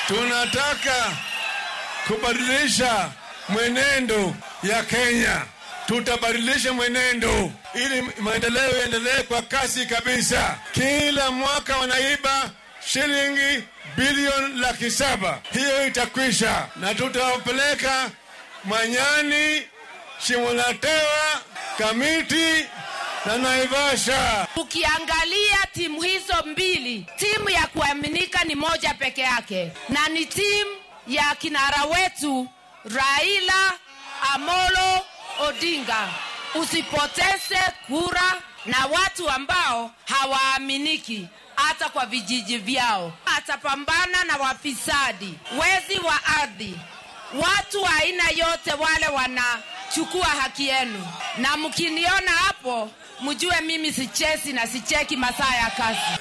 tunataka kubadilisha mwenendo ya Kenya. Tutabadilisha mwenendo ili maendeleo yaendelee kwa kasi kabisa. Kila mwaka wanaiba shilingi bilioni laki saba. Hiyo itakwisha, na tutawapeleka Manyani, Shimolatewa, Kamiti na Naivasha. Ukiangalia timu hizo mbili, timu ya kuaminika ni moja peke yake, na ni timu ya kinara wetu Raila Amolo Odinga. Usipoteze kura na watu ambao hawaaminiki hata kwa vijiji vyao. Atapambana na wafisadi, wezi wa ardhi, watu wa aina yote wale wanachukua haki yenu, na mkiniona hapo mjue mimi sichezi na sicheki masaa ya kazi.